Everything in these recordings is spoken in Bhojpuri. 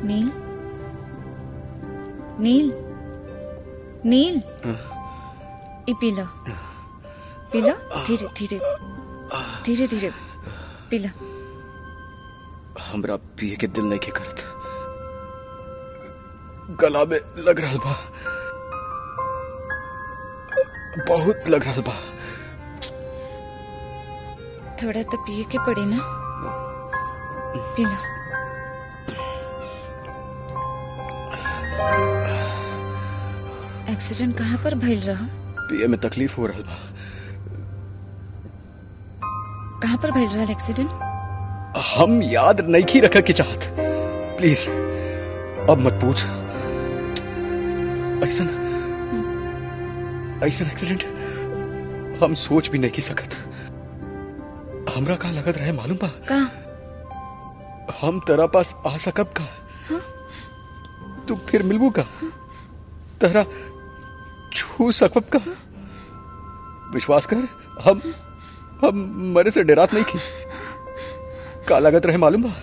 नील नील नील ई पीला पीला धीरे धीरे धीरे धीरे पीला हमरा पिए के दिल नहीं के करत गला में लग रहा बा बहुत लग रहा बा थोड़ा तो पिए के पड़ी ना पीला एक्सीडेंट कहाँ पर भइल रहा पिए में तकलीफ हो रहा बा कहाँ पर भइल रहा एक्सीडेंट हम याद नहीं की रखा की चाहत प्लीज अब मत पूछ ऐसा ऐसा एक्सीडेंट हम सोच भी नहीं की सकत हमरा का लगत रहे मालूम बा कहाँ हम तेरा पास आ सकब का तू फिर मिलबू का तेरा छू सकब का विश्वास कर हम हम मरे से डरात नहीं की का लागत रहे मालूम बा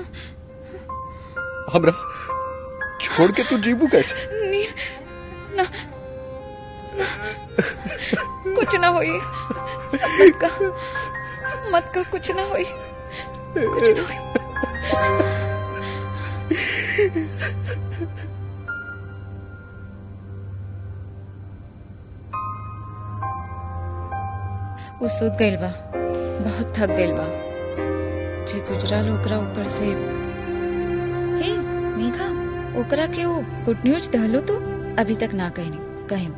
हमरा छोड़ के तू जीबू कैसे नील ना, ना कुछ ना होई सब मत का मत का कुछ ना होई कुछ ना होई वो सुत गइल बा बहुत थक गइल बा जे गुजराल ओकरा ऊपर से हे मेघा ओकरा के वो गुड न्यूज दहलो तो अभी तक ना कहनी कहिम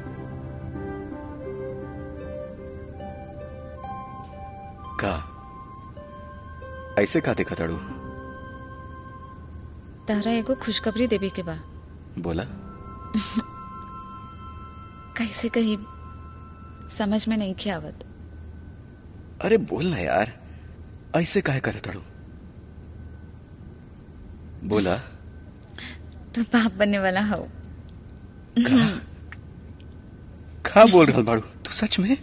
का ऐसे का देखा ताड़ू तारा एगो खुशखबरी देवे के बा बोला कैसे कही समझ में नहीं के आवत अरे बोल ना यार ऐसे काहे करे ताड़ू बोला तू बाप बनने वाला हो का का बोल रहा बाड़ू तू सच में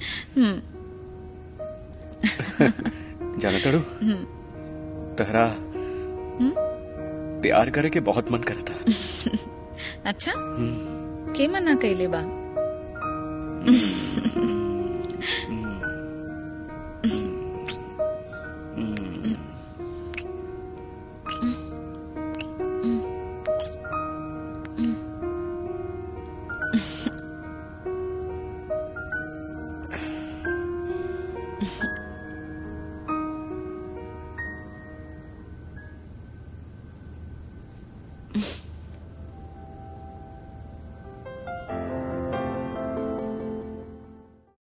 जाना ताड़ू तहरा प्यार करे के बहुत मन करता अच्छा के मना कैले बा